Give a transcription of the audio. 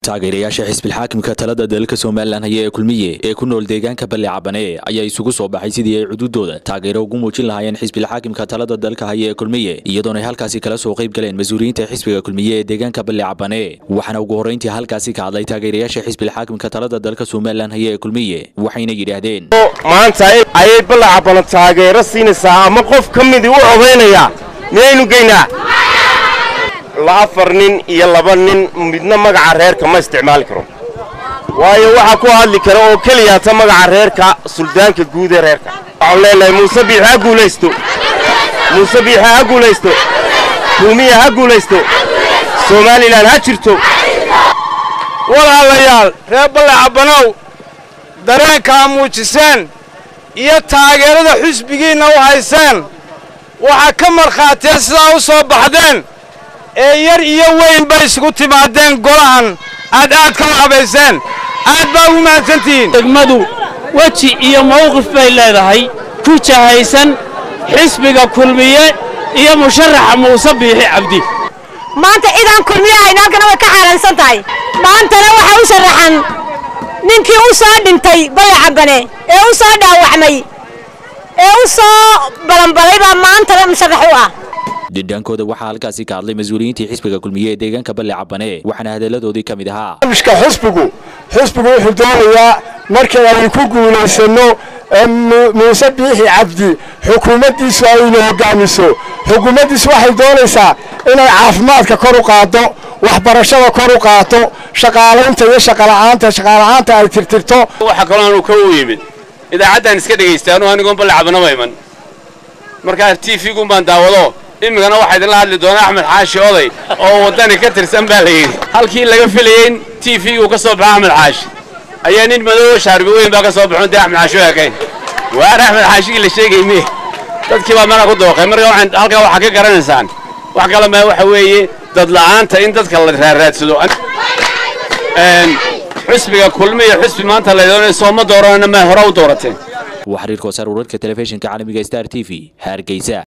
taageerayaasha xisbilxaakimka talada dalka somalilan haya ee kulmiye ee ku nool deegaanka balle cabane ayaa isugu soo baxay sidii ay cududooda taageero ugu muujin lahaayeen xisbilxaakimka talada dalka haya ee kulmiye iyadoona ay halkaasi kala soo qayb galeen mas-uuliyiinta xisbiga kulmiye ee deegaanka balle cabane waxaana ugu horreyntii halkaasi ka hadlay taageerayaasha xisbilxaakimka talada dalka somalilan haya ee kulmiye waxayna yidhaahdeen maanta ayay balle cabano taageero siinaysaa ama qof ka midii u odaynaya miyaynu geynaa afar nin iyo laba nin midna magaca reerka ma isticmaali karo waayo waxaa ku hadli kara oo keliyaata magaca reerka suldaanka guud ee reerka waxaan leenahay muuse biix ha guulaysto muuse biixa ha guulaysto kulmiya ha guulaysto somalilan ha jirto walaalayaal reer balle cabbanow dareenkaa muujiseen iyo taageerada xusbigiinna u hayseen waxaa ka markhaatiya sidaa u soo baxdeen ee yar iyo weyn bay isugu timaadeen golahan aad aad ka lacabayseen aad baa ugu mahadsantihiin degmadu weji iyo mawqif bay leedahay ku jahaysan xisbiga kulmiye iyo musharaxa muuse biixi cabdi maanta cidaan kulmiye ahayn halkana way ka xaaraansan tahay maantana waxaa u sharaxan ninkii u soo dhintay balla cabbane ee u soo dhaawacmay ee u soo balanbalay baa maantana musharax u ah dhidhaankooda waxaa halkaasi ka hadlay mas-uuliyiintii xisbiga kulmiye ee deegaanka balle cabane waxaana hadalladoodii ka mid ahaa barnaamijka xisbigu xisbigu wuxuu doonayaa markii aynu ku guulaysanno muuse biixi cabdi xukuumaddiisu aynu hoggaamiso xukuumaddiisu waxay doonaysaa inay caafimaadka kor u qaaddo waxbarashada kor u qaato shaqaalaynta iyo shaqala'aanta shaqaala'aanta ay tirtirto waxa kaloo aanu ka u yimid idaacaddaan iska dhegaystaanu anigoon balle cabanaba iman markaa t v-gun baan daawado imikana waxaa idinla hadli doona axmed xaashi oday oo waddani ka tirsan baa la yidhi halkii laga filayey in t v-gu ka soo baxo axmed xaashi ayaa nin madoobo shaarbi weyn baa ka soo baxon dee axmed xaashi u ekayn waar axmed xaashigii la sheegay me dadkii baa meelaa ku dooqay marka halkaa waxaa ka garanaysaan wax kale ma waxa weeye dadla'aanta in dadka la raaraadsado xusbiga kulmiya xusbi maanta laydoonayo sooma dooranana ma hore u doorateen waa xiriirka wasaar wararka telefishinka caalamiga star t v hargeysa